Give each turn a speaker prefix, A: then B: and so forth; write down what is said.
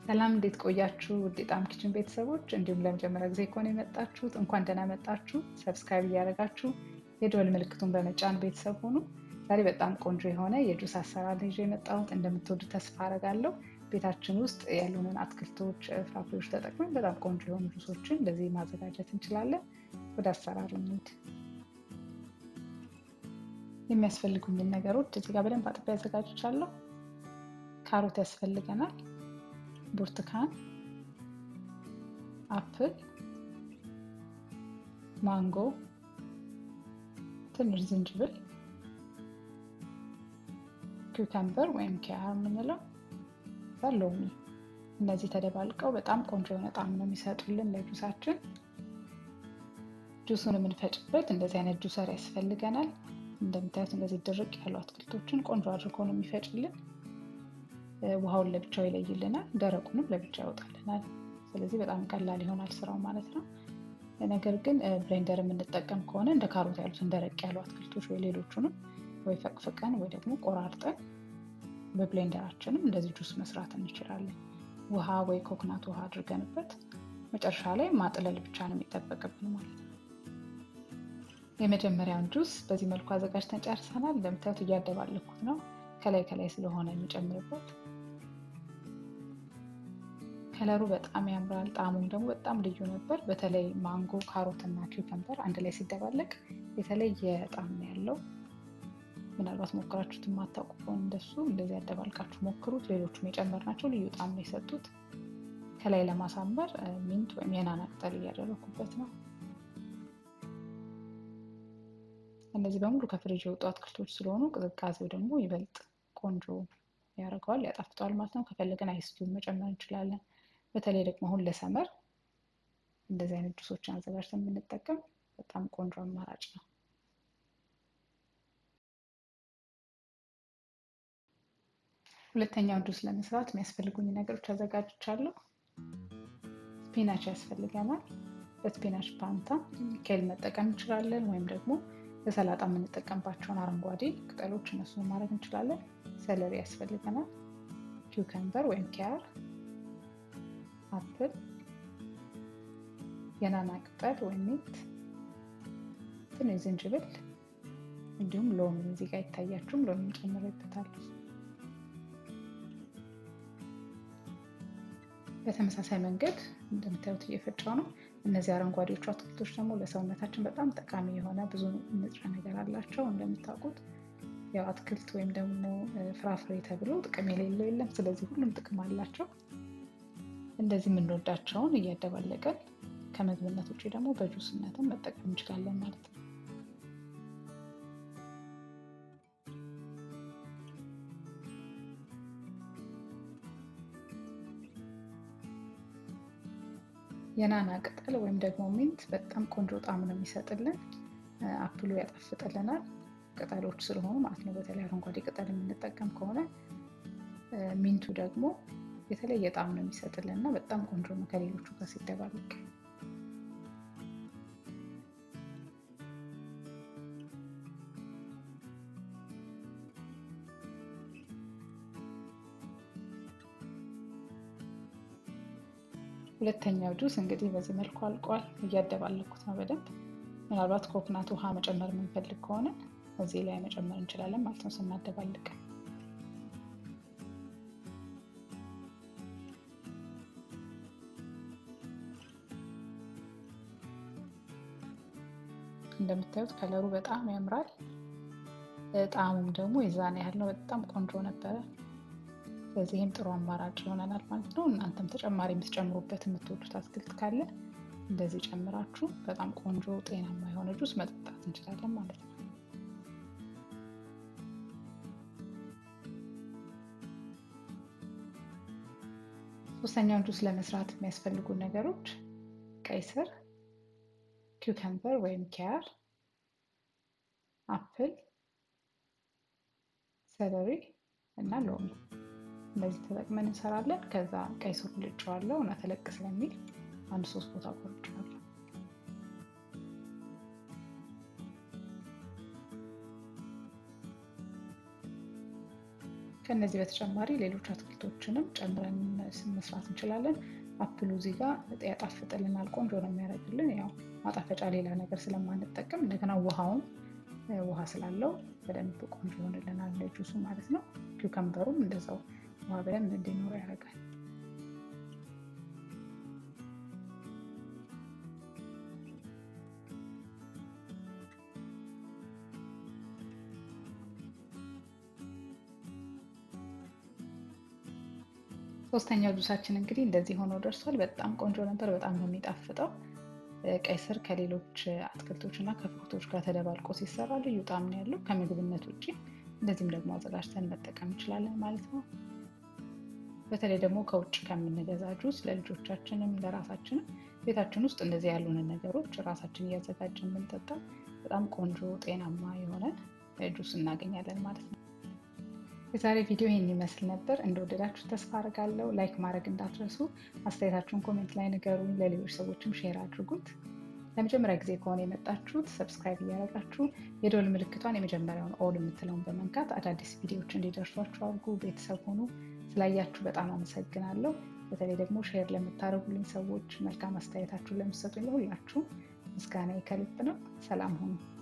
A: ሰላም እንዴት ቆያችሁ? ውድ ጣዕም ኪችን ቤተሰቦች፣ እንዲሁም ለመጀመሪያ ጊዜ ከሆነ የመጣችሁት እንኳን ደህና መጣችሁ። ሰብስክራይብ እያደረጋችሁ የደወል ምልክቱን በመጫን ቤተሰብ ሆኑ። ዛሬ በጣም ቆንጆ የሆነ የጁስ አሰራር ይዤ የመጣሁት እንደምትወዱ ተስፋ አደርጋለሁ። ቤታችን ውስጥ ያሉንን አትክልቶች፣ ፍራፍሬዎች ተጠቅመን በጣም ቆንጆ የሆኑ ጁሶችን እንደዚህ ማዘጋጀት እንችላለን። ወደ አሰራሩ እንሂድ። የሚያስፈልጉኝን ነገሮች እዚህ ጋር በደንብ አጥቤ አዘጋጅቻለሁ። ካሮት ያስፈልገናል፣ ብርቱካን፣ አፕል፣ ማንጎ፣ ትንሽ ዝንጅብል፣ ኩከምበር ወይም ኪያር የምንለው ሎሚ። እነዚህ ተደባልቀው በጣም ቆንጆ የሆነ ጣዕም ነው የሚሰጡልን ለጁሳችን። ጁሱን የምንፈጭበት እንደዚህ አይነት ጁሰር ያስፈልገናል። እንደምታዩት እንደዚህ ድርቅ ያሉ አትክልቶችን ቆንጆ አድርጎ ነው የሚፈጭልን። ውሃውን ለብቻው ይለይልናል፣ ደረቁንም ለብቻ ያወጣልናል። ስለዚህ በጣም ቀላል ይሆናል ስራው ማለት ነው። ነገር ግን ብሌንደር የምንጠቀም ከሆነ እንደ ካሮት ያሉትን ደረቅ ያሉ አትክልቶች ወይ ሌሎቹንም ወይ ፈቅፍቀን ወይ ደግሞ ቆራርጠን በብሌንደራችንም እንደዚህ ጁስ መስራት እንችላለን። ውሃ ወይ ኮክናት ውሃ አድርገንበት መጨረሻ ላይ ማጥለል ብቻ ነው የሚጠበቅብን ማለት ነው። የመጀመሪያውን ጁስ በዚህ መልኩ አዘጋጅተን ጨርሰናል። እንደምታዩት እያደባለኩት ነው ከላይ ከላይ ስለሆነ የሚጨምርበት ከለሩ በጣም ያምራል። ጣዕሙም ደግሞ በጣም ልዩ ነበር። በተለይ ማንጎ፣ ካሮት እና ኪውከምበር አንድ ላይ ሲደባለቅ የተለየ ጣዕም ነው ያለው። ምናልባት ሞክራችሁት የማታውቁ ከሆነ እንደሱ እንደዚህ ያደባልቃችሁ ሞክሩት። ሌሎቹም የጨመርናቸው ልዩ ጣዕም ነው የሰጡት። ከላይ ለማሳመር ሚንት ወይም የናና ቅጠል እያደረኩበት ነው። እነዚህ በሙሉ ከፍሪጅ የወጡ አትክልቶች ስለሆኑ ቅዝቃዜው ደግሞ ይበልጥ ቆንጆ ያደርገዋል፣ ያጣፍጠዋል ማለት ነው። ከፈለገን አይስቲውን መጨመር እንችላለን። በተለይ ደግሞ አሁን ለሰመር እንደዚህ አይነት ጁሶችን አዘጋጅተን የምንጠቀም በጣም ቆንጆ አማራጭ ነው። ሁለተኛውን ጁስ ለመስራት የሚያስፈልጉኝ ነገሮች አዘጋጅቻለሁ። ስፒናች ያስፈልገናል። በስፒናች ፓንታ ኬል መጠቀም እንችላለን፣ ወይም ደግሞ ለሰላጣ የምንጠቀምባቸውን አረንጓዴ ቅጠሎች እነሱን ማድረግ እንችላለን። ሰለሪ ያስፈልገናል። ኪውከምበር ወይም ኪያር፣ አፕል፣ የናና ቅጠል ወይም ሚንት፣ ትንሽ ዝንጅብል እንዲሁም ሎሚ እዚህ ጋር ይታያችሁም ሎሚ እንጨምርበታለን። በተመሳሳይ መንገድ እንደምታዩት እየፈጫው ነው። እነዚህ አረንጓዴዎቹ አትክልቶች ደግሞ ለሰውነታችን በጣም ጠቃሚ የሆነ ብዙ ንጥረ ነገር አላቸው። እንደምታውቁት ያው አትክልት ወይም ደግሞ ፍራፍሬ ተብሎ ጥቅም የሌለው የለም። ስለዚህ ሁሉም ጥቅም አላቸው። እንደዚህ የምንወዳቸውን እያደባለቀን ከምግብነት ውጭ ደግሞ በጁስነትን መጠቀም እንችላለን ማለት ነው። የናና ቅጠል ወይም ደግሞ ሚንት በጣም ቆንጆ ጣዕም ነው የሚሰጥልን። አፕሉ ያጣፍጥልናል ቅጠሎች ስለሆኑ ማለት ነው። በተለይ አረንጓዴ ቅጠል የምንጠቀም ከሆነ ሚንቱ ደግሞ የተለየ ጣዕም ነው የሚሰጥልን እና በጣም ቆንጆ ነው ከሌሎቹ ጋር ሲደባለቅ። ሁለተኛው ጁስ እንግዲህ በዚህ መልኩ አልቋል። እያደባለኩት ነው በደንብ። ምናልባት ኮክናት ውሃ መጨመር የምንፈልግ ከሆነ እዚህ ላይ መጨመር እንችላለን ማለት ነው ስናደባልቅ። እንደምታዩት ከለሩ በጣም ያምራል። ጣዕሙም ደግሞ የዛን ያህል ነው። በጣም ቆንጆ ነበረ። በዚህም ጥሩ አማራጭ ይሆነናል ማለት ነው። እናንተም ተጨማሪ የምትጨምሩበት የምትወዱት አትክልት ካለ እንደዚህ ጨምራችሁ በጣም ቆንጆ ጤናማ የሆነ ጁስ መጠጣት እንችላለን ማለት ነው። ሶስተኛውን ጁስ ለመስራት የሚያስፈልጉ ነገሮች ቀይ ስር፣ ኪውከምበር ወይም ኪያር፣ አፕል፣ ሰለሪ እና ሎሚ እንደዚህ ተጠቅመን እንሰራለን። ከዛ ቀይ ስሩ ልጬዋለሁ እና ተለቅ ስለሚል አንድ ሶስት ቦታ ቆርጬዋለሁ። ከነዚህ በተጨማሪ ሌሎች አትክልቶችንም ጨምረን መስራት እንችላለን። አፕሉ እዚህ ጋር ያጣፍጥልናል፣ ቆንጆ ነው የሚያደርግልን። ያው ማጣፈጫ ሌላ ነገር ስለማንጠቀም እንደገና ውሃውም ውሃ ስላለው በደንብ ቆንጆ ይሆንልናል ጁሱ ማለት ነው። ኪውከምበሩም እንደዛው ውሃ በደንብ እንዲኖር ያደርጋል። ሶስተኛው ጁሳችን እንግዲህ እንደዚህ ሆኖ ደርሷል። በጣም ቆንጆ ነበር። በጣም ነው የሚጣፍጠው። ቀይ ስር ከሌሎች አትክልቶች እና ከፍሩቶች ጋር ተደባልቆ ሲሰራ ልዩ ጣዕም ነው ያለው ከምግብነት ውጭ። እንደዚህም ደግሞ አዘጋጅተን መጠቀም እንችላለን ማለት ነው። በተለይ ደግሞ ከውጭ ከምንገዛ ጁስ ለልጆቻችንም ለራሳችንም ቤታችን ውስጥ እንደዚህ ያሉንን ነገሮች ራሳችን እያዘጋጀን ብንጠጣ በጣም ቆንጆ ጤናማ የሆነ ጁስ እናገኛለን ማለት ነው። የዛሬ ቪዲዮ ይህን ይመስል ነበር። እንደወደዳችሁ ተስፋ አድርጋለሁ። ላይክ ማድረግ እንዳትረሱ። አስተያየታችሁን ኮሜንት ላይ ንገሩኝ። ለሌሎች ሰዎችም ሼር አድርጉት። ለመጀመሪያ ጊዜ ከሆነ የመጣችሁት ሰብስክራይብ እያደረጋችሁ የደወል ምልክቷን የመጀመሪያውን ኦል የምትለውን በመንካት አዳዲስ ቪዲዮዎች እንዲደርሷችሁ አድርጉ። ቤተሰብ ሁኑ። ስላያችሁ በጣም አመሰግናለሁ። በተለይ ደግሞ ሼር ለምታደርጉልኝ ሰዎች፣ መልካም አስተያየታችሁን ለምትሰጡኝ ለሁላችሁም ምስጋና ከልብ ነው። ሰላም ሁኑ።